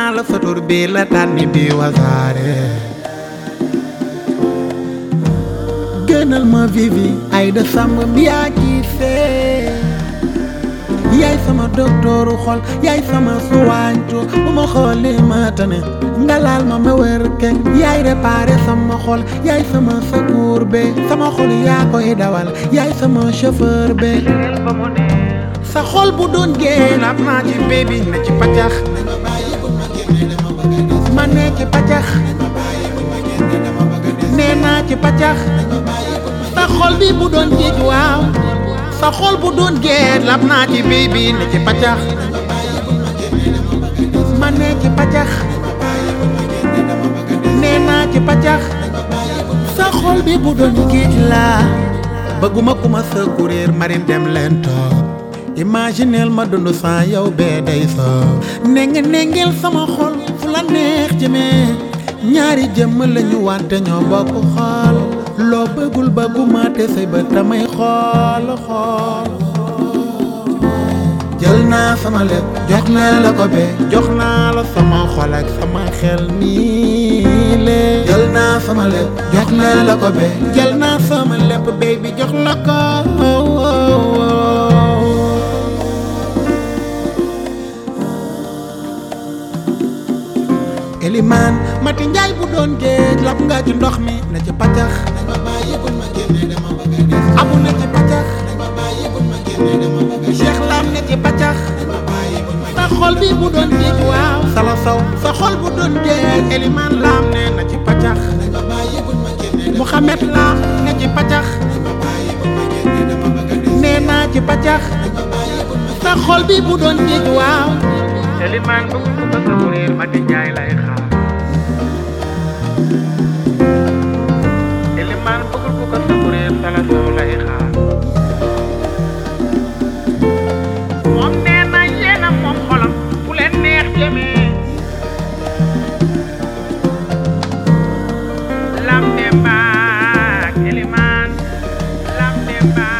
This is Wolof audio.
naa la sa tur bi la tànni bi wasaare gënal ma vivi ay da sàmm mbiyaa gisee yaay sama doktooru xol yaay sama suwaañtu bu ma xoolee ma tane nga laal ma ma wér keng yaay réparé sama xol yaay sama secours be sama xol yaa koy dawal yaay sama chauffeur be sa xol bu doon génn ab naa ci bébi na ci paccax ma ne ci paccax nee naa ci paccax sa xol bi bu doon géej waaw sa xol bu doon géej lab naa ci bébi na ci paccax ma ne ci paccax nee naa ci paccax sa xol bi bu doon géej laa bëgguma ku ma secourir marine dem leen toog imagineel ma dund sans yow bee day soo nenge nengeel sama xol fu la neex jëmee ñaari jëmm lañu wante ñoo bokk xool loo bëggul bëgguma te say bët tamay xool xool jël naa sama lépp jox naa la ko be jox naa la sama xol ak sama xel nii le jël naa sama lépp jox naa la ko be jël naa sama lépp baby jox la ko Eliman Mati Njaay bu doon géej lab nga ci ndox mi na ci paccax abu na ci paccax Cheikh Lam na ci paccax sa xol bi bu doon géej waaw sala saw sa xol bu doon géej Eliman Lam ne na ci paccax Mouhamed Lam na ci paccax nee naa ci paccax sa xol bi bu doon géej waaw Eliman bëgg ku ko secourir Mati Njaay lay xaar Eliman bëggul ku ko secourir Sala Sow lay xaar moom nee na yéena moom xolam fu leen neex jëmee Lam Demba ak Eliman Lam Demba